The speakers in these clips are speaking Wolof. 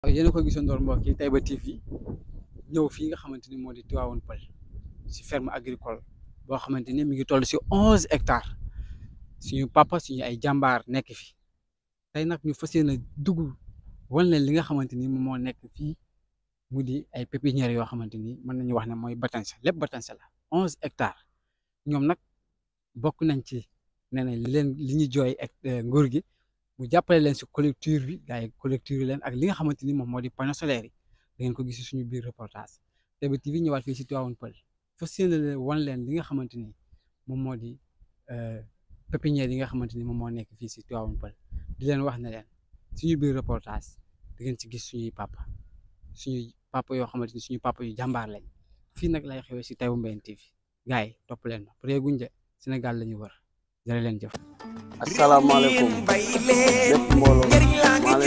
yéen a ko gisandoor mbokk yi Taïba TV ñëw fii nga xamante ni moo di Tivaouane Peulh si ferme agricole boo xamante ni mi ngi toll si onze hectares suñu papa suñu ay jàmbaar nekk fi tey nag ñu fas yéene dugg wan leen li nga xamante ni moom moo nekk fii mu di ay pépinières yoo xamante ni mën nañu wax ne mooy batanse lépp batanse la onze hectares ñoom nag bokk nañ ci nee nañ li leen li ñu jooy ak nguur gi mu jàppale leen si collecture bi gars yi collecture leen ak li nga xamante ni moom moo di panneaux solaires yi da ngeen ko gis suñu biir reportage Taïba TV ñëwaat fii si Tivaouane Peulh fas yéene leen wan leen li nga xamante ni moom moo di pépinière yi nga xamante ni moom moo nekk fii si Tivaouane Peulh di leen wax ne leen suñu biir reportage da ngeen ci gis suñuy papa suñuy papa yoo xamante ni suñu papa yu jàmbaar lañ fii nag lay xewee si Taïba Mbéne TV gars yi topp leen ma pare guñ de Sénégal la ñu wër jërë leen jëf. asalaamaaleykum lépp mbooloo maa leen di nuyu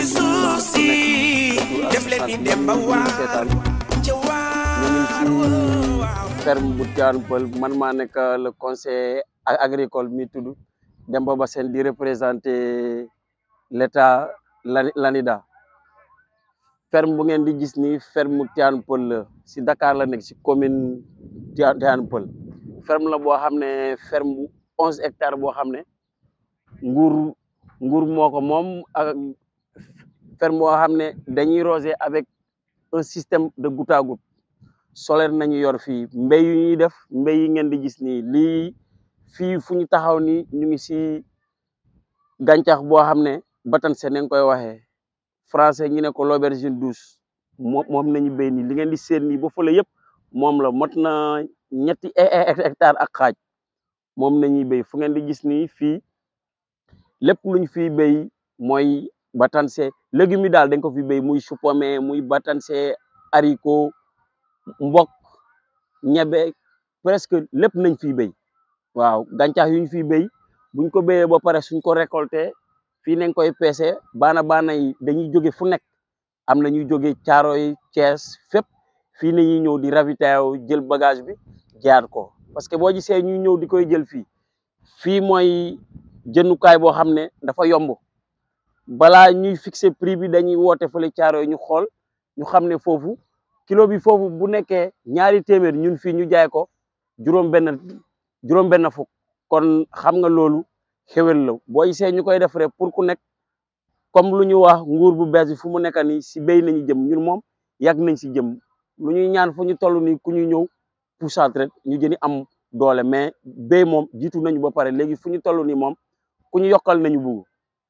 def leen ni dem ba seetaan ñu ngi ci ferme bu Tivaouane Peulh man maa nekk le conseil agricole mi tudd Demba Bassène di représenter l'état l'ANIDA ferme bu ngeen di gis ni ferme Tivaouane Peulh la si Dakar la nekk si commune Tivaouane Peulh ferme la boo xam ne ferme bu onze hectares boo xam ne nguur nguur moo ko moom ak ferme boo xam ne dañuy roser avec un système de goutte à goutte solaire nañu yor fii mbéy yu ñuy def mbéy yi ngeen di gis nii lii fii fu ñu taxaw ni ñu ngi si gàncax boo xam ne batanse nañ koy waxee français ñu ne ko l'aubergine douce moom moom nañu béy nii li ngeen di seen nii ba fële yëpp moom la mot na ñetti hectare ak xaaj moom nañuy béy fu ngeen di gis nii fii lépp luñ fiy béy mooy batanse légumes yi daal dañ ko fi béy muy chou-pommé muy batanse haricot mbok ñebe presque lépp nañ fiy béy waaw gàncax yu ñu fiy béy buñ ko béyee ba pare suñ ko récolté fii nañ koy peese baana baana yi dañuy jóge fu nekk am na ñuy jóge Caaroy Thiès fépp fii nañuy ñëw di ravitailler jël bagage bi jaar ko parce que boo gisee ñuy ñëw di koy jël fii fii mooy jëndukaay boo xam ne dafa yomb balaa ñuy fixer prix bi dañuy woote fële caaro yi ñu xool ñu xam ne foofu kilo bi foofu bu nekkee ñaari téeméer ñun fii ñu jaay ko juróom benn juróom benn fukk kon xam nga loolu xewel la boo gisee ñu koy def rek pour ku nekk comme lu ñu wax nguur bu bees bi fu mu nekk nii si béy nañu jëm ñun moom yàgg nañ si jëm lu ñuy ñaan fu ñu toll nii ku ñu ñëw poussat rek ñu jëni am doole mais béy moom jiitu nañu ba pare léegi fu ñu toll nii moom ku ñu yokkal nañu bugg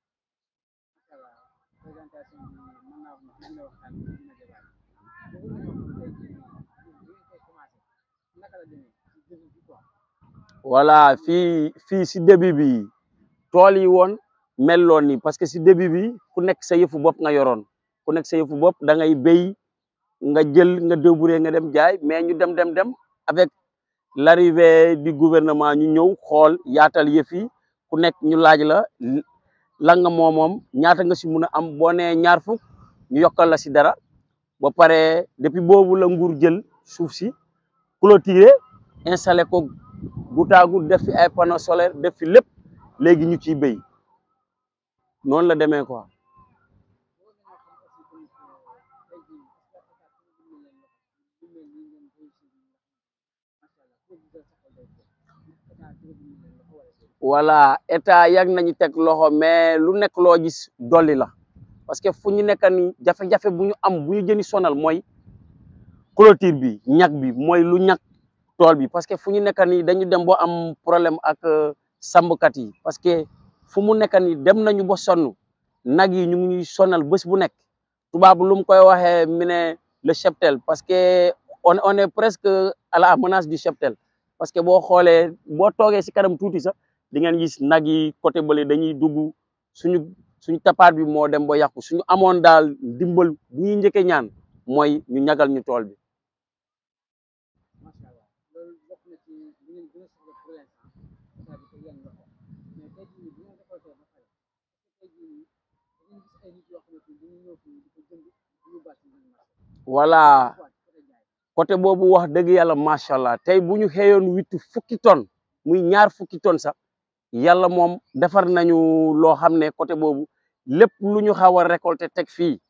voilà fii fii si début bi tool yi woon melloon ni parce que si début bi ku nekk sa yëfu bopp nga yoroon ku nekk sa yëfu bopp da ngay béy nga jël nga débrouiller nga dem jaay mais ñu dem dem dem avec l'arrivée du gouvernement ñu ñëw xool yaatal yëf yi ku nekk ñu laaj la la nga moomoom ñaata nga si mun a am boo nee ñaar fukk ñu yokkal la si dara ba pare depuis boobu la nguur jël suuf si clôturer installé ko goutte à goutte def fi ay panneaux solaires def fi lépp léegi ñu ciy béy noonu la demee quoi. voilà état yàgg nañu teg loxo mais lu nekk loo gis dolli la parce que fu ñu nekk ni jafe-jafe bu ñu am bu ñu jëni sonal mooy clôture bi ñag bi mooy lu ñag tool bi parce que fu ñu nekk ni dañu dem boo am problème ak sàmmkat yi parce que fu mu nekk ni dem nañu ba sonn nag yi ñu ngi ñuy sonal bés bu nekk tubaab lu mu koy waxee mu ne le cheptel parce que on on est presque à la menace du cheptel parce que boo xoolee boo toogee si kanam tuuti sax di ngeen gis nag yi côté bële dañuy dugg suñu suñu tapaat bi moo dem ba yàqu suñu amoon daal dimbal bu ñuy njëkkee ñaan mooy ñu ñagal ñu tool bi. voilà côté boobu wax dëgg yàlla macha allah tey bu ñu xëyoon witti fukki tonnes muy ñaar fukki tonnes sax yàlla moom defar nañu loo xam ne côté boobu lépp lu ñu xaw a récolter teg fii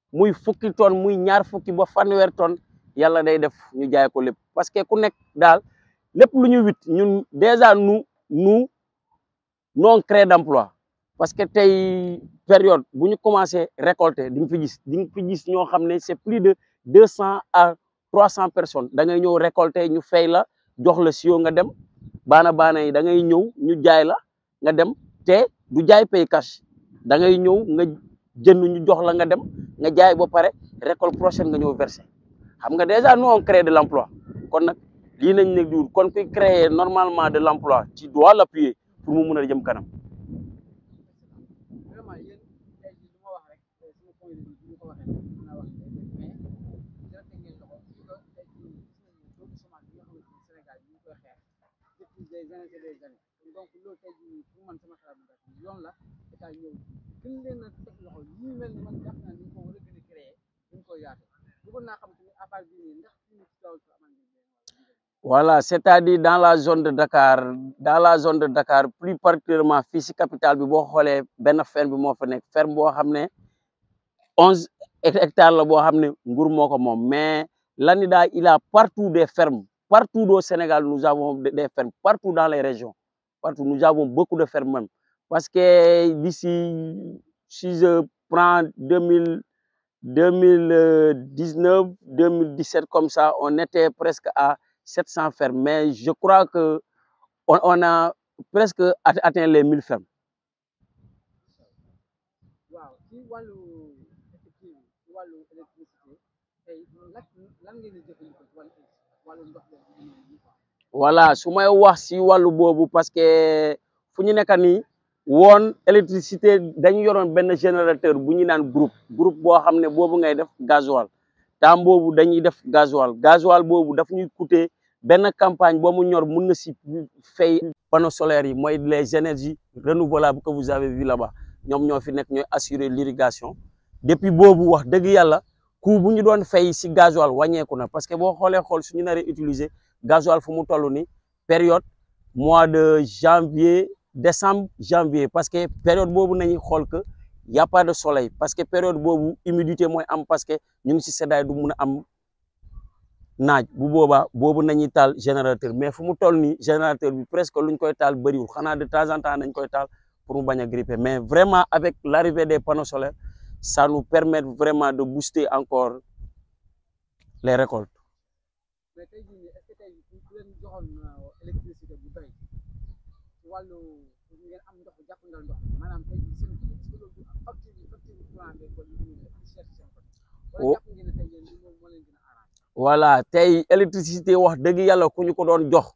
muy fukki tonne muy ñaar fukki ba fanweer tonne yàlla day def ñu jaay ko lépp parce que ku nekk daal lépp lu ñu wit ñun déjà nous nous non créé d'emploi parce que tey période bu ñu commencé récolter di nga fi gis di nga fi gis ñoo xam ne c'est plus de deux cent à trois cent personnes da ngay ñëw récolter ñu fay la jox la sio nga dem baana baana yi da ngay ñëw ñu jaay la nga dem te du jaay pay cash da ngay ñëw nga jënd ñu jox la nga dem nga jaay ba pare récolte prochaine nga ñëw verser xam nga déjà nous on crée de l'emploi kon nag lii nañ ne diwul kon kuy créer normalement de l'emploi tu dois l'appuyer pour mu mun a jëm kanam vraiment yéen tey jii lu ma wax rek sama point de vue bi ñu ko waxee mën naa wax mais dina teg ngeen loxo parce que tey jii gis nañu taux de chômage bi nga xamante ni Sénégal ñu ngi koy xeex depuis des années et des années donc loolu tey jii pour man sama xalaat bu gàtt yoon la état ñëw gën leen a teg loxo yi mel ni man jàpp naa ni ñu ko war a gën a créer dañ koy yaatu bëggoon naa xam tamit à part bii nii ndax fii nii ci Tivaouane Peulh amal ngeen leen voilà c'est-à-dire dans la zone de Dakar dans la zone de Dakar plus particulièrement fii si capitale bi boo xoolee benn ferme bi moo fa nekk ferme boo xam ne onze hectares la boo xam ne nguur moo ko moom mais l'ANIDA il a partout des fermes partout au Sénégal nous avons des fermes partout dans les régions partout nous avons beaucoup de fermes même parce que d'ici si je prends deux mille deux mille dix-neuf deux mille dix-sept comme ça on était presque à 700 fermes mais je crois que on, on a presque atteint les 1000 fermes waaw ci wàllu effectif ci wàllu électricité tey lan lan ngeen di jëfandikoo ci wàllu wàllu ndox bi voilà su may wax si wàllu boobu parce que fu ñu nekk nii woon électricité dañu yoroon benn générateur bu ñu naan groupe groupe boo xam ne boobu ngay def gasoil temps boobu dañuy def gasoil gasoil boobu daf ñuy coûter benn campagne boo mu ñor mun na si fay panneaux solaires yi mooy les énergies renouvelables que vous avez vu là-bas ñoom ñoo fi nekk ñooy assurer l'irrigation depuis boobu wax dëgg yàlla coût bu ñu doon fay si gasoil wàññeeku na parce que boo xoolee xool suñu naree utiliser gasoil fu mu toll ni période mois de janvier décembre janvier parce que période boobu nañuy xool que y a pas de soleil parce que période boobu humidité mooy am parce que ñu ngi si seddaay du mun a am naaj bu boobaa boobu nañuy taal générateur mais fu mu toll nii générateur bi presque luñ koy taal bëriwul xanaa de temps en temps nañ koy taal pour mu bañ a gripper mais vraiment avec l'arrivée des panneaux solaires ça nous permet vraiment de booster encore les récoltes mais tey jii nii est-ce que tey ku leen joxoon électricité bu doy ci wàllu ngeen am ndox jàppandal ndox maanaam tey jii seen facture bi facture bi courant bi ko ñu cher seen côté wala jàpp ngeen ne tey yéen moom moo leen gën a arrangé voilà tey électricité wax dëgg yàlla ku ñu ko doon jox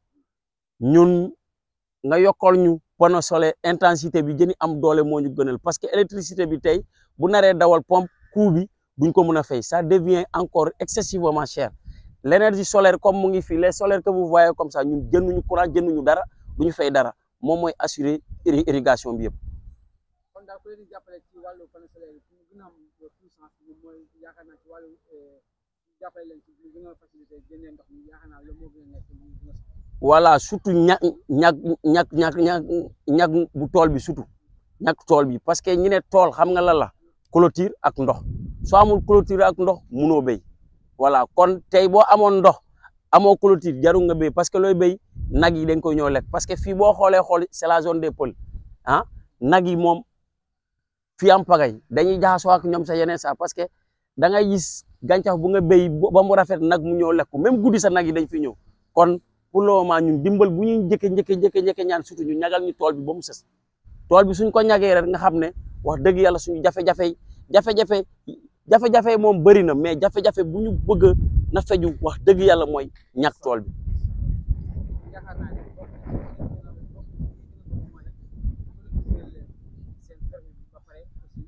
ñun nga yokkal ñu panneau solaire intensité bi jëni am doole moo ñu gënal parce que électricité bi tey bu naree dawal pompe coût bi duñ ko mën a fay ça devient encore excessivement cher l'énergie solaire comme mu ngi fii les solaires que vous voyez comme ça ñun jënduñu courant jënduñu dara duñu fay dara moom mooy assurer irrigation bi yëpp kon daal ku leen di jàppale ci wàllu panneau solaire yi pour mu gën a am puissance bi mooy yaakaar naa ci wàllu jàppale leen ci lu gën a facilité génnee ndox mi yaakaar naa loolu moo gën a nekk lu gën a soxla voilà surtout ña ñag ñag ñag ñag ñag bu tool bi surtout ñag tool bi parce que ñi ne tool xam nga lan la clôture ak ndox soo amul clôture ak ndox munoo béy voilà kon tey boo amoon ndox amoo clôture jarul nga béy parce que looy béy nag yi dañ koy ñëw lekk parce que fii boo xoolee xool c'est la zone des Pôles ah nag yi moom fii am pagay dañuy jaxasoo ak ñoom sa yeneen sa parce que da ngay gis gàncax bu nga béy ba mu rafet nag mu ñëw lekk même guddi sa nag yi dañ fi ñëw kon pour le moment ñun dimbal bu ñuy njëkke njëkke njëkke njëkke ñaan surtout ñu ñagal ñu tool bi ba mu sës tool bi suñ ko ñagee rek nga xam ne wax dëgg yàlla suñu jafe-jafe yi jafe-jafe jafe-jafe moom bëri na mais jafe-jafe bu ñu bëgg na feju wax dëgg yàlla mooy ñàkk tool bi yaakaar naa ne bokk na bokk bokk mooy leen seen ferme bi ba pare aussi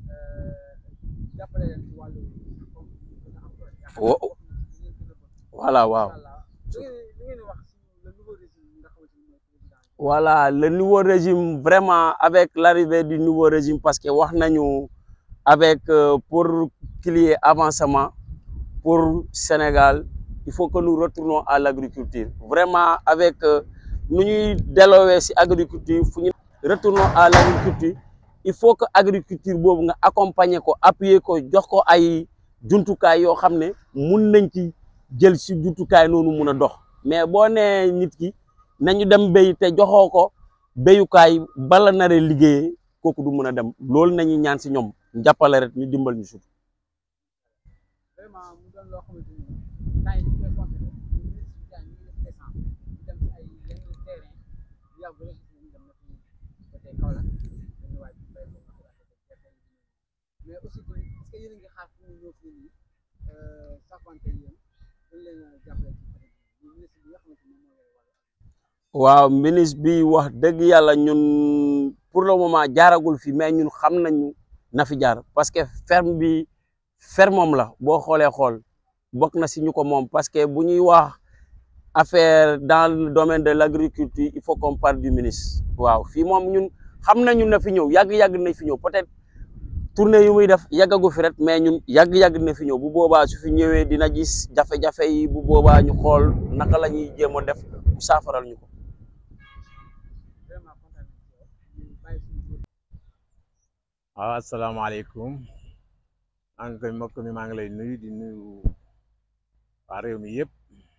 jàppale leen ci wàllu comme gën a am doole yaakaar naa bokk na ci li ngeen gën a bëgg voilà waaw Allah li ngeen li ngeen di wax ci le nouveau régime nga xamante ni mooy président voilà le nouveau régime vraiment avec l'arrivée du nouveau régime parce que wax nañu avec euh, pour qu'il y ait avancement pour Sénégal il faut que nous retournons à l'agriculture vraiment avec nu ñuy delloowee ci agriculture fu ñu retournons à l'agriculture il faut que agriculture boobu nga accompagner ko appuyer ko jox ko ay jumtukaay yoo xam ne mun nañ ci jël si jumtukaay noonu mun a dox mais boo nee nit ki nañu dem béy te joxoo ko béyukaay bala nare liggéeyee kooku du mun a dem loolu nañu ñaan si ñoom jàppale rek ñu dimbal ñu sut vraiment mu doon loo xamante ni temps yi ñu koy constaté ministre bi temps yi ñu ngi def descente ñu dem si ay yenn terrain yu yàgg rek gis nañu dem na fi ba tey Kaolack dañu waaj bay ko nga xalaat gerte yi mais aussi tamit est-ce que yéen a ngi xaar pour ñu ñëw fii nii safante yéen dañ leen a jàppale ci côté bi ministre bi nga xamante ni moom moo lay wàllu waaw ministre bi wax dëgg yàlla ñun pour le moment jaaragul fi mais ñun xam nañu na fi jaar parce que ferme bi fermom la boo xoolee xool bokk na si ñu ko moom parce que bu ñuy wax affaire dans le domaine de l'agriculture il faut qu'on parle du ministre waaw fii moom ñun xam nañu na fi ñëw yàgg-yàgg na fi ñëw peut-être tournée yu muy def yàggagu fi rek mais ñun yàgg-yàgg na fi ñëw bu boobaa su fi ñëwee dina gis jafe-jafe yi bu boobaa ñu xool naka la ñuy jéem a def mu saafaral ñu ko vraiment kontaan nañ ci yow ñu bàyyi suñu góor waaw asalaamaaleykum maa ngi koy mbokk mi maa ngi lay nuyu di nuyu waa réew mi yëpp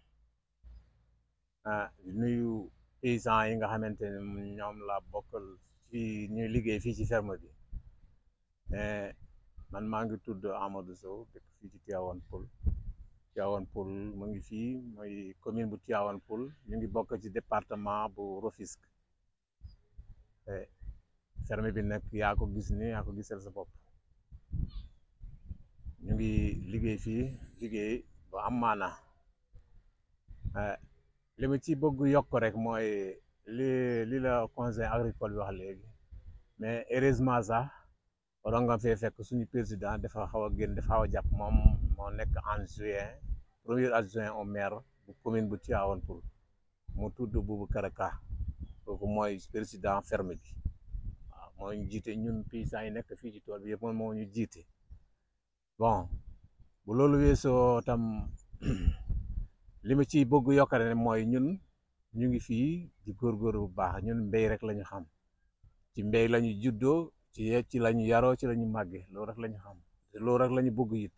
ah di nuyu paysans yi nga xamante ne ñoom la bokkal ci ñuy liggéey fii ci ferme bi mais man maa ngi tudd Amadou Sow dëkk fii ci Tivaouane Peulh Tivaouane Peulh mu ngi fii mooy commune bu Tivaouane Peulh ñu ngi bokk ci département bu Rufisque ferme bi nag yaa ko gis ni yaa ko gisal sa bopp ñu ngi liggéey fii liggéey bu am maana li ma ci bëgg yokk rek mooy li li la conseil agricole bi wax léegi mais heureusement sax waroon nga fee fekk suñu président dafa xaw a génn dafa xaw a jàpp moom moo nekk en juin premier adjoint au maire bu commune bu Tivaouane Peulh mu tudd Boubacar Ka kooku mooy président ferme bi waaw moo ñu jiite ñun paysans yi nekk fii ci tool bi yëpp moom moo ñu jiite bon bu loolu weesoo tam li ma ciy bëgg yokkare ne mooy ñun ñu ngi fii di góorgóor bu baax ñun mbéy rek la ñu xam ci mbéy la ñu juddoo ci ci la ñu yaroo ci la ñu màggee loolu rek la ñu xam te loolu rek la ñu bëgg it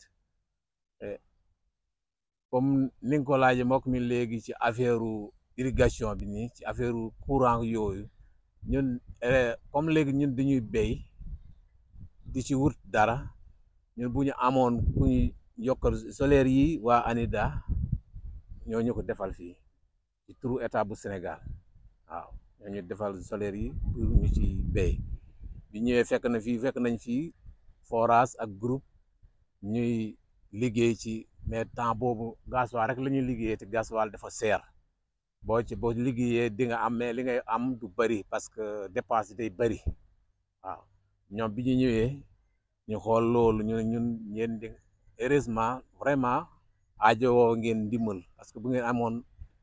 comme ni nga ko laajee mbokk mi léegi ci affaire irrigation bi nii ci affaire courant yooyu ñun comme léegi ñun dañuy béy di ci wut dara ñun bu ñu amoon ku ñu yokkal solaire yi waa ANIDA ñoo ñu ko defal fii ci turu état bu Sénégal waaw ñoo ñu defal solaire yi pour ñu ci béy bi ñëwee fekk na fii fekk nañ fii forage ak groupe ñuy liggéey ci mais temps boobu gasoil rek la ñuy liggéeyee te gasoil dafa seer boo ci boo liggéeyee di nga am mais li ngay am du bëri parce que dépense day bëri waaw ñoom bi ñu ñëwee ñu xool loolu ñu ñun ñeen di heureusement vraiment aajowoo ngeen ndimbal parce que bu ngeen amoon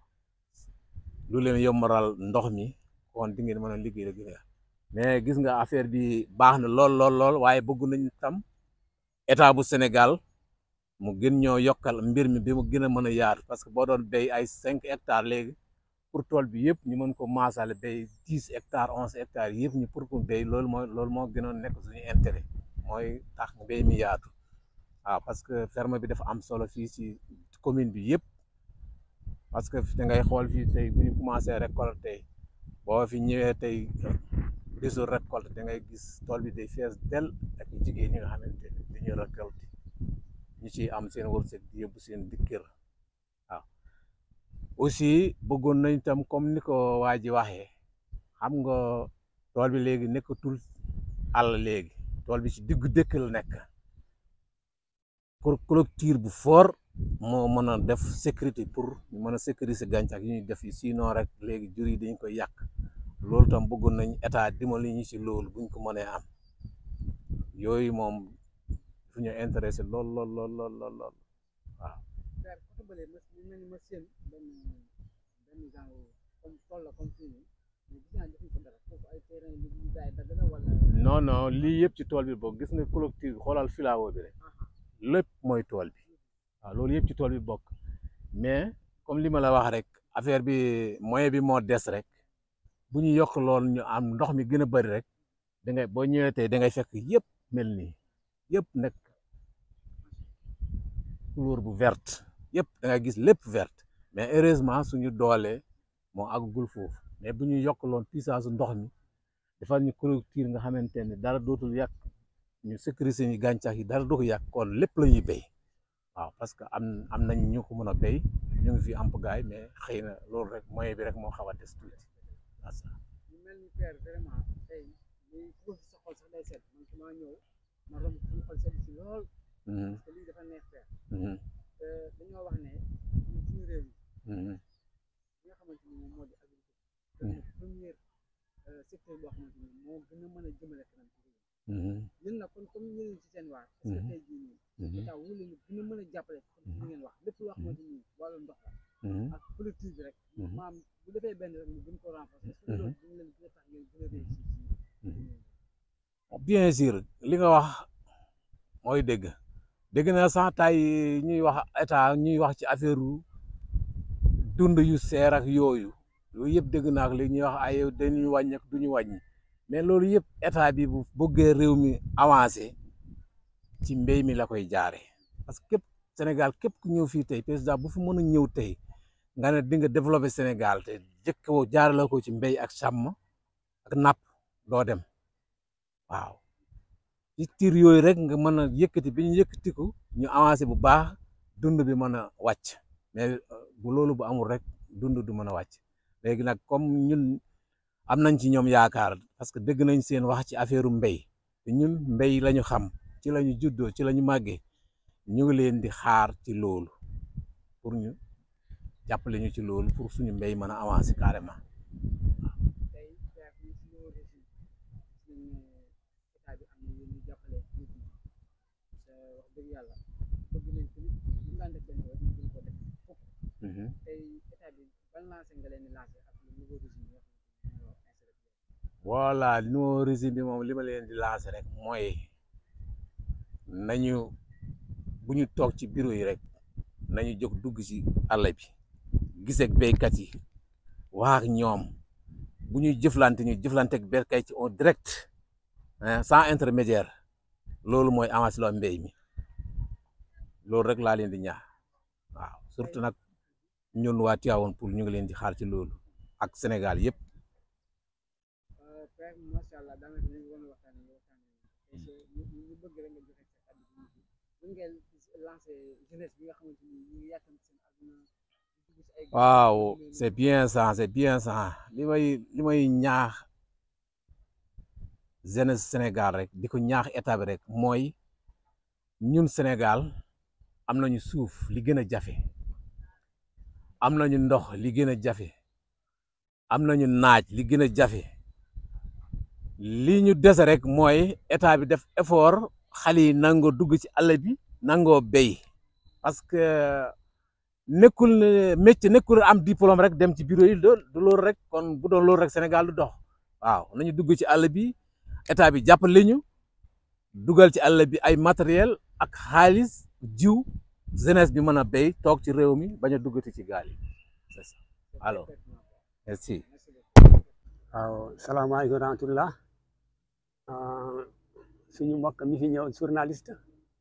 lu leen yombaral ndox mi kon di ngeen mën a liggéey rek mais gis nga affaire bi baax na lool lool lool waaye bëgg nañ tam état bu Sénégal mu gën ñoo yokkal mbir mi bi mu gën a mën a yaatu parce que boo doon béy ay cinq hectares léegi pour tool bi yëpp ñu mën ko maasale béy dix hectares onze hectares yëpp ñu pour ko béy loolu mooy loolu moo gënoon nekk suñu intérêt mooy tax mbéy mi yaatu waaw parce que ferme bi dafa am solo fii ci commune bi yëpp parce que da ngay xool fii tey bu ñu commencé récolter boo fi ñëwee tey bisu récolte da ngay gis tool bi day fees del ak jigéen ñi nga xamante ne dañuy récolter ñu ciy am seen wërsëg di yóbbu seen dikkër waaw aussi bëggoon nañ tam comme ni ko waa ji waxee xam nga tool bi léegi nekkatul àll léegi tool bi ci diggu dëkk la nekk pour clôture bu fort moo mën a def sécurité pour ñu mën a sécuriser gàncax yi ñuy def yi sinon rek léegi jur yi dañ koy yàq loolu tam bëggoon nañ état dimbali ñu ci loolu buñ ko mënee am yooyu moom fu ñu intéressé lool lool lool lool lool lool waaw père côté bële ma ñu mel ni ma seen benn benn genre comme tool la comme fii nii mais gis naa defuñ ko dara foofu ay terrain yu ñu jaay dagg la wala non non lii yëpp ci tool bi bokk gis nga clôture xoolal filao bi rek lépp mooy tool bi waaw loolu yëpp ci tool bi bokk mais comme li ma la wax rek affaire bi moyen bi moo des rek bu ñu yokk lool ñu am ndox mi gën a bëri rek da ngay boo ñëwee tey da ngay fekk yëpp mel nii yëpp nekk couleur bu verte yëpp da ngay gis lépp verte mais heureusement suñu doole moo àggul foofu mais bu ñu yokkaloon puissance ndox mi defal ñu clôture nga xamante ne dara dootul yàq ñu sécuriser ñu gàncax yi dara du ko yàq kon lépp la ñuy béy waaw parce que am am nañ ñu ko mën a béy ñu ngi fi amp gaay mais xëy na loolu rek moyen bi rek moo xaw a des tuuti waaw ça. ñu mel ni père vraiment tey lii ku fi sa xol sax day set man su ma ñëw ma romb suñu xol set si lool Mhm, parce que lii dafa neex père mhm, te dañoo wax ne ñun suñu réew mi mhm, li nga xamante ni moom moo di agriculture te Mhm. mooy premier euh, secteur boo xamante ni moo gën a mën a jëmale kanam ci réew mhm, mi ñun nag kon comme ñu ci seen waar est-ce que Mhm. tey jii nii mhm, état wu leen gën a mën a jàppale comme li ngeen wax lépp loo xamante ni wàllu ndox la mhm. ak collectif bi rek Mhm. maam bu defee benn rek mu gën ko renforcer est-ce que Mhm. loolu dina leen gën a tax ngeen gën a réussir Mhm. ci bien sûr li nga wax mooy dégg dégg na sax tay ñuy wax état ñuy wax ci affaire dund yu seer ak yooyu yooyu yëpp dégg naa ko léegi ñuy wax ay dañuy wàññi ak du ñu wàññi mais loolu yëpp état bi bu bëggee réew mi avancé ci mbéy mi la koy jaare parce que képp Sénégal képp ku ñëw fii tey président bu fi mën a ñëw tey nga ne di nga développé Sénégal te jëkkoo jaarale ko ci mbéy ak sàmm ak napp doo dem waaw ci tiir yooyu rek nga mën a yëkkati bi ñu yëkkati ko ñu avancé bu baax dund bi mën a wàcc mais bu loolu bu amul rek dund du mën a wàcc léegi nag comme ñun am nañ ci ñoom yaakaar parce que dégg nañ seen wax ci affaire mbéy te ñun mbéy la ñu xam ci la ñu juddoo ci la ñu màggee ñu ngi leen di xaar ci loolu pour ñu jàppale ñu ci loolu pour suñu mbéy mën a avancer carrément. tey père ñu si ñëw régime suñ état bi am na yéen ñu jàppale nit ñi te wax dëgg yàlla bëgg nañ tamit ñu daan def benn yoon ñu gën ko def fukk tey état bi ban lancé nga leen di lancé ak le nouveau régime yi nga xam ne ñoo installé voilà nouveau régime bi moom li ma leen di lancer rek mooy nañu bu ñu toog ci bureau yi rek nañu jóg dugg ci àll bi gis ak béykat yi wax ak ñoom bu ñuy jëflante ñu jëflante ak béykat ci en direct hein, sans intermédiaire loolu mooy avancé loo mbéy mi loolu rek laa leen di ñaax waaw surtout nag ñun waa Tivaouane Peulh ñu ngi leen di xaar ci loolu ak Sénégal yëpp. père macha allah daanaka ñu ngi woon waxtaan nga waxtaan ñu ñu bëgg rek nga joxe sa kàddu gi bu ngeen lancé jeunesse bi nga xamante ni ñu ngi yàkkam seen àdduna di dugg si ay waaw c'est bien ça c'est bien ça li may li may ñaax jeunesse Sénégal rek di ko ñaax état bi rek mooy ñun Sénégal am nañu suuf li gën a jafe am nañu ndox li gën a jafe am nañu naaj li gën a jafe li ñu dese rek mooy état bi def effort xale yi nangoo dugg ci àll bi nangoo béy parce que nekkul ne métier nekkul am diplôme rek dem ci bureau yi du loolu rek kon bu doon loolu rek Sénégal du dox waaw nañu dugg ci àll bi état bi jàppale ñu dugal ci àll bi ay matériel ak xaalis jiw jeunesse bi mën a béy toog ci réew mi bañ a duggati ci gaal yi c'est ça alors merci. waaw salaamaaleykum wa rahmatullah suñu mbokk mi fi ñëw journaliste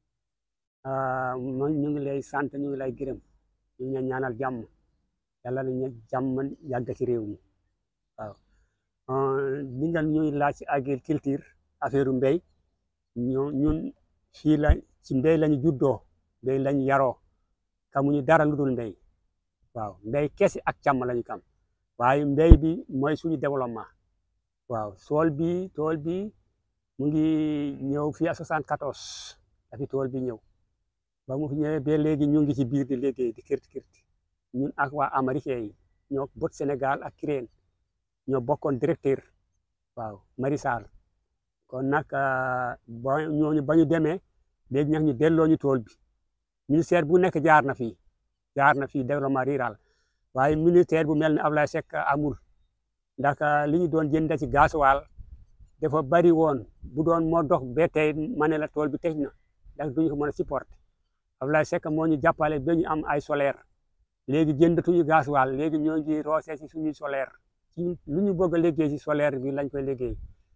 man ñu ngi lay sant ñu ngi lay gërëm ñu ngi ñaanal jàmm yàlla na ñu jàmm yàgg ci réew mi waaw li nga ñuy laaj ci agriculture affaire mbéy ñu ñun fii la ci mbéy lañu juddoo mbéy lañu yaroo xamuñu dara lu dul mbéy waaw mbéy kese ak càmm lañu kam waaye mbéy bi mooy suñu développement waaw tool bi tool bi mu ngi ñëw fii à 74 dafi tool bi ñëw ba mu fi ñëwee ba léegi ñu ngi ci biir di liggéey di kirti kirti ñun ak waa américain yi ñoo bot Sénégal ak Kirène ñoo bokkoon directeur waaw Marisal kon nag ba ñooñu ba ñu demee léegi nag ñu delloo ñu tool bi ministère bu nekk jaar na fii jaar na fii développement rural waaye ministère bu mel ne Ablaye Seck amul ndax li ñu doon jënd ci gasoil dafa bari woon bu doon moo dox ba tey ma ne la tool bi tëj na ndax duñu ko mën a supporter Ablaye Seck moo ñu jàppale ba ñu am ay solaire léegi jëndatuñu gasoil léegi ñoo ngi roosee ci suñuy solaire ci lu ñu bëgg a liggéey ci solaire bi lañ koy liggéey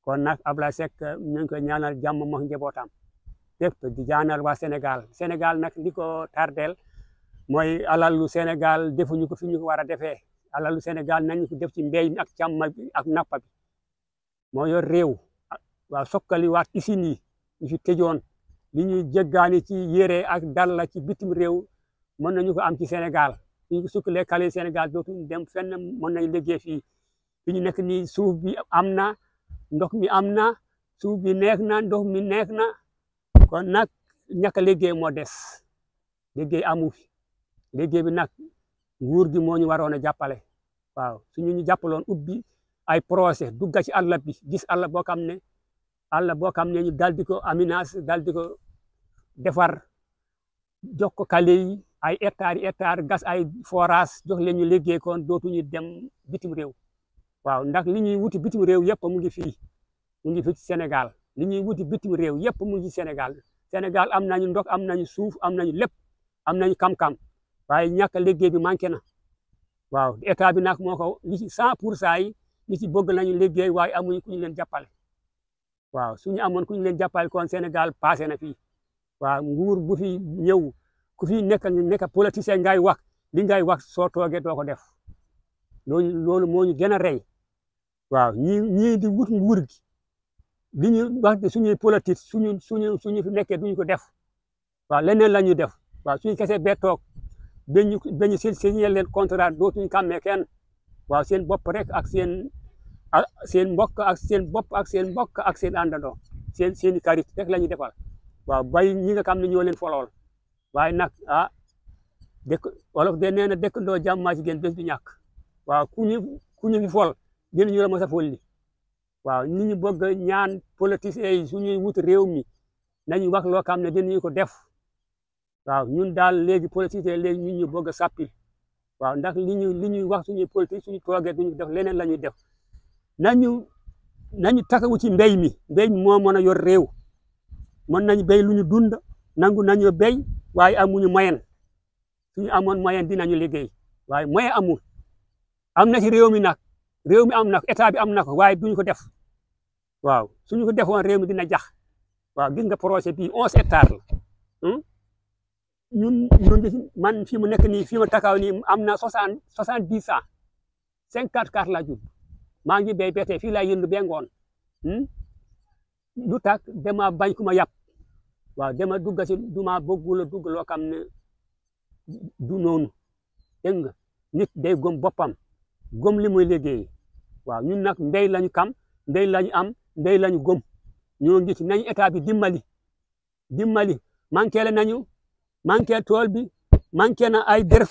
kon nag Ablaye Seck ñu ngi koy ñaanal jàmm moom njabootam yëpp di ñaanal waa Sénégal Sénégal nag li ko tardeel mooy alalu Sénégal defuñu ko fi ñu ko war a defee alalu Sénégal nañu ko def ci mbéy mi ak càmm bi ak nappa bi moo yor réew waaw sokkali waat usines yi ñu fi tëjoon li ñuy jéggaani ci yére ak dalla ci bitim réew mën nañu ko am ci Sénégal ñu ko sukkalee kale Sénégal dootuñu dem fenn mën nañu liggéey fii fi ñu nekk nii suuf bi am na ndox mi am na suuf bi neex na ndox mi neex na kon nag ñàkk a liggéey moo des liggéey amu fi liggéey bi nag nguur gi moo ñu waroon a jàppale waaw suñu ñu jàppaloon ubbi ay projet dugga ci àll bi gis àll boo xam ne àll boo xam ne ñu dal di ko aménage dal di ko defar jox ko kale yi ay hectares hectares gas ay forage jox leen ñu liggéey kon dootuñu dem bitim réew waaw ndax li ñuy wuti bitim réew yëpp mu ngi fii mu ngi fii ci Sénégal li ñuy wuti bitim réew yëpp mu ngi Sénégal Sénégal am nañu ndox am nañu suuf am nañu lépp am nañu kam-kam waaye ñàkk a liggéey bi manqué na waaw état bi nag moo ko li ci cent pour cent yi li ci bëgg nañu liggéey waaye amuñu ku ñu leen jàppale waaw suñu amoon ku ñu leen jàppale kon Sénégal passé na fii waaw nguur bu fi ñëw ku fi nekk nekk politicien ngay wax li ngay wax soo toogee doo ko def loolu loolu moo ñu gën a rey waaw ñii ñii di wut nguur gi li ñu wax suñuy politique suñu suñu suñu fi nekkee duñu ko def waaw leneen la ñuy def waaw suñu kese bee toog bañ ñu bañ ñu signé leen contrat dootuñu kàmmee kenn waaw seen bopp rek ak seen seen mbokk ak seen bopp ak seen mbokk ak seen àndandoo seen seen i karit rek la ñuy defal waaw bay ñi nga xam ne ñoo leen folool waaye nag ah dëkk wolof de nee na dëkkandoo jàmm maa ci gën bés du ñàkk waaw ku ñu ku ñu fi fol gën ñu la mos a folli waaw ni ñu bëgg ñaan politiciens yi suñuy wut réew mi nañu wax loo xam ne dinañu ko def waaw ñun daal léegi politiciens léegi ñun ñu bëgg a sàppil waaw ndax li ñu li ñuy wax suñuy politique suñu toogee duñu def leneen la ñuy def nañu nañu takawu ci mbéy mi mbéy mi moo mën a yor réew mën nañu béy lu ñu dund nangu nañu béy waaye amuñu moyen suñu amoon moyen dinañu liggéey waaye moyen amul am na ci réew mi nag réew mi am na ko état bi am na ko waaye duñu ko def waaw suñu ko defoon réew mi dina jax waaw gis nga projet bii onze hectares la ñun ñun man fi mu nekk nii fi ma takaw nii am na soixante soixante dix ans cinquante quatre la jub maa ngi béy bete fii laa yëndu bee ngoon lu tax dama bañ ku ma yàpp waaw dama dugg si du ma bëggul a dugg loo xam ne du noonu dégg nga nit day gëm boppam gëm li muy liggéey waaw ñun nag mbéy lañu kam mbéy lañu am mbéy lañu gëm ñoo ngi ci nañu état bi dimbali dimbali manqué la nañu manqué tool bi manqué na ay dërës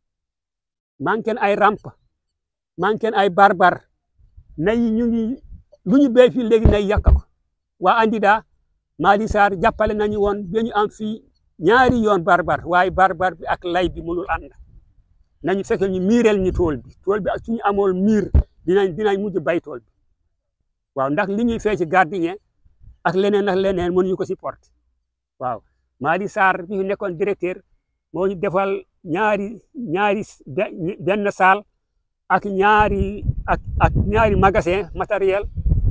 manqué na ay ramp manqué na ay barbar nay ñu ngi lu ñu béy fii léegi nay yàq ko waa Andida Mali Sarr jàppale nañu woon ba ñu am fii ñaari yoon barbar waaye barbar bi ak lay bi mënul ànd nañu fekk ñu miirel ñu tool bi tool bi suñu amoon miir dinañ dinañ mujj bay tool bi waaw ndax li ñuy fee ci gardien ak leneen ak leneen mënuñu ko supporter waaw Mali Sarr bi fi nekkoon directeur moo ñu defal ñaari ñaari benn saal ak ñaari ak ak ñaari magasin matériel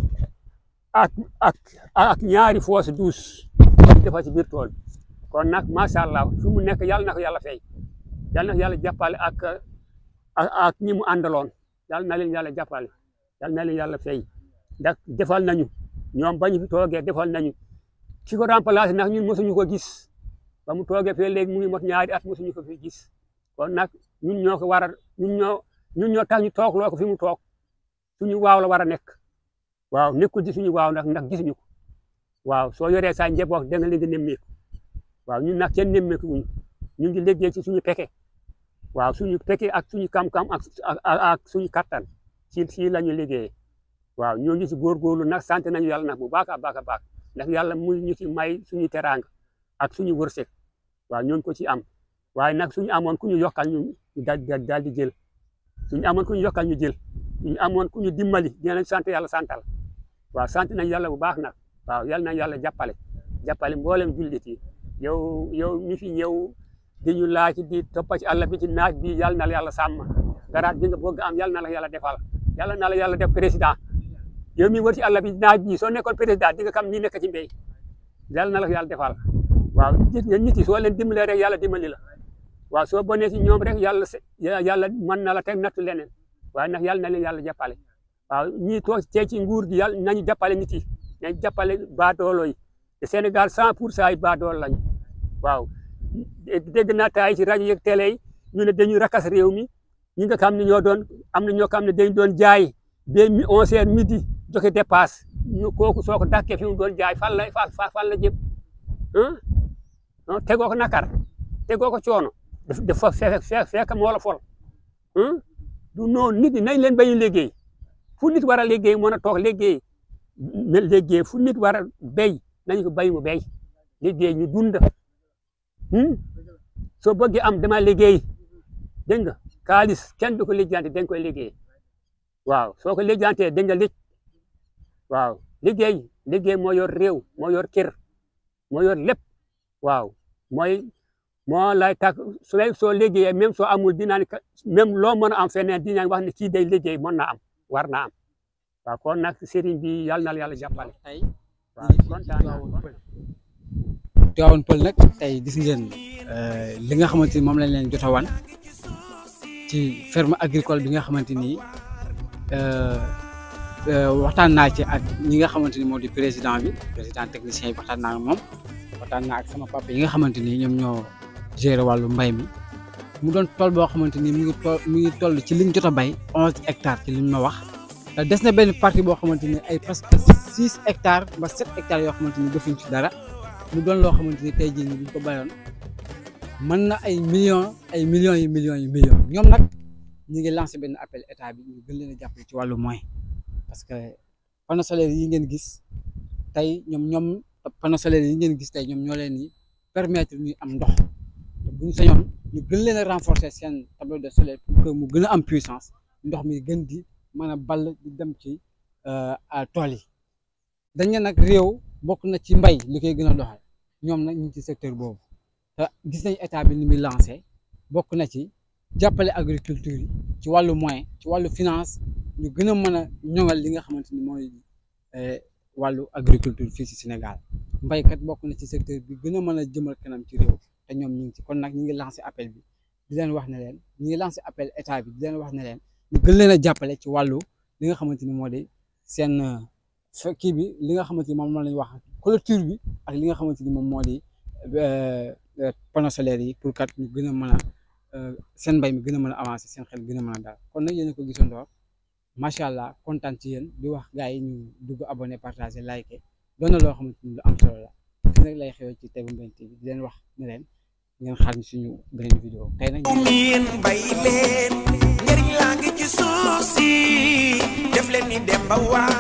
ak ak ak ñaari fosse douce ñu defal ci biir tool bi kon nag macha allah fi mu nekk yàlla na ko yàlla fay yàlla na ko yàlla jàppale ak ak ñi mu àndaloon yàlla na leen yàlla jàppale yàlla na leen yàlla fay ndax defal nañu ñoom ba ñu fi toogee defal nañu ki ko remplacé nag ñun mosuñu ko gis ba mu toogee fee léegi mu ngi mot ñaari at mosuñu ko fi gis kon nag ñun ñoo ko war a ñun ñoo ñun ñoo tax ñu toog loo ko fi mu toog suñu waaw la war a nekk waaw nekkul ci suñu waaw ndax ndax gisuñu ko waaw soo yoree sa njaboot da nga leen di nemmeeku waaw ñun nag kenn nemmeeku wuñu ñu ngi liggéey ci suñu peke waaw suñu peke ak suñu kam-kam ak ak suñu kattan ci ci la ñu liggéeyee waaw ñoo ngi ci góorgóorlu nag sant nañu yàlla nag bu baax a baax a baax ndax yàlla mu ñu ci may suñu teraanga ak suñu wërsëg waaw ñooñu ko ci am waaye nag suñu amoon ku ñu yokkal ñu daal daal di jël suñu amoon ku ñu yokkal ñu jël suñu amoon ku ñu dimbali dinañ sant yàlla santal waaw sant nañ yàlla bu baax nag waaw yàlla nañ yàlla jàppale jàppale mboolem jullit yi yow yow mi fi ñëw di ñu laaj di toppa ci àll bi ci naaj bi yàlla na la yàlla sàmm garaat bi nga bëgg am yàlla na la yàlla defal yàlla na la yàlla def président yow mi wër ci àll bi naaj bi soo nekkoon président di nga xam ni nekk ci mbéy yàlla na la ko yàlla defal waaw gis nga nit yi soo leen dimbalee rek yàlla dimbali la waaw soo bonee si ñoom rek yàlla yàlla mën na la teg nattu leneen waaye nag yàlla na leen yàlla jàppale waaw ñii toog tey ci nguur gi yàlla nañu jàppale nit yi nañu jàppale baadoolo yi te Sénégal 100 pour cent yi baadoolo lañu waaw dégg naa taay ci rajo yeeg télé yi ñu ne dañuy rakas réew mi ñi nga xam ne ñoo doon am na ñoo xam ne dañ doon jaay ba mi onze heures midi joxe dépasse ñu kooku soo ko dàkkee fi mu doon jaay fan la fan la jëm ah tegoo ko nakar tegoo ko coono dafa fekk fekk moo la fol du noonu nit ñi nañ leen bañ a liggéey fu nit war a liggéey mën a toog liggéey na liggéey fu nit war a béy nañ ko bay mu béy liggéey ñu dund soo bëggee am dama liggéey dégg nga kaalis kenn du ko lijjanti dañ koy liggéey waaw soo ko lijjantee da nga lig waaw liggéey liggéey moo yor réew moo yor kër moo yor lépp waaw mooy moo lay tak su soo liggéeyee même soo amul dinaa même loo mën a am feneen dinaa wax ne kii day liggéey mën na am war na am waaw kon nag sëriñ bi yàlla na la yàlla jàppale tey waaw kontaan naa Tivaouane Peulh nag tey gis ngeen li nga xamante ni moom lañ leen jot a wan ci ferme agricole bi nga xamante ni waxtaan naa ci ak ñi nga xamante ni moo di président bi président technicien yi waxtaan naa ak moom waxtaan naa ak sama papa yi nga xamante ni ñoom ñoo gérer wàllu mbay mi mu doon tool boo xamante ni mi ngi toll mi ngi toll ci liñ jot a bay onze hectares ci liñ ma wax des na benn partie boo xamante ni ay presque six hectares ba sept hectares yoo xamante ni defuñ ci dara mu doon loo xamante ni tey jii nii buñ ko bayoon mën na ay millions ay millions yi millions yi millions ñoom nag ñu ngi lancé benn appel état bi ñu gën leen a jàppale ci wàllu moyen parce que panneaux solaires yi ngeen gis tey ñoom ñoom panneaux solaires yi ngeen gis tey ñoom ñoo leen di permettre ñuy am ndox te buñ sañoon ñu gën leen a renforcer seen tableau de soleil pour que mu gën a am puissance ndox mi gën di mën a ball di dem ci tool yi dañ ne nag réew bokk na ci mbay li koy gën a doxal ñoom nag ñu ngi ci secteur boobu te gis nañ état bi ni muy lancé bokk na ci jàppale agriculture yi ci wàllu moyen ci wàllu finance ñu gën a mën a ñoŋal li nga xamante ni mooy wàllu agriculture fii ci Sénégal mbaykat bokk na ci secteur bi gën a mën a jëmal kanam ci réew te ñoom ñu ngi ci kon nag ñu ngi lancé appel bi di leen wax ne leen ñu ngi lancé appel état bi di leen wax ne leen ñu gën leen a jàppale ci wàllu li nga xamante ni moo di seen kii bi li nga xamante ni moom la ñuy wax clôture bi ak li nga xamante ni moom moo di panneaux solaires yi pour kat ñu gën a mën a seen mbay mi gën a mën a avancer seen xel gën a mën a daal kon nag yéen a ko gisandoor macha allah kontaan ci yéen di wax gars yi ñu dugg abonné partager liker doon na loo xamante ni lu am solo la fi nag lay xewee ci Tegu Mbéne TV di leen wax ne leen ngeen xaar ñu suñu beneen vidéo tey nag yéen bay leen njëriñ laa ngi ci suuf si def leen ni dem ba waa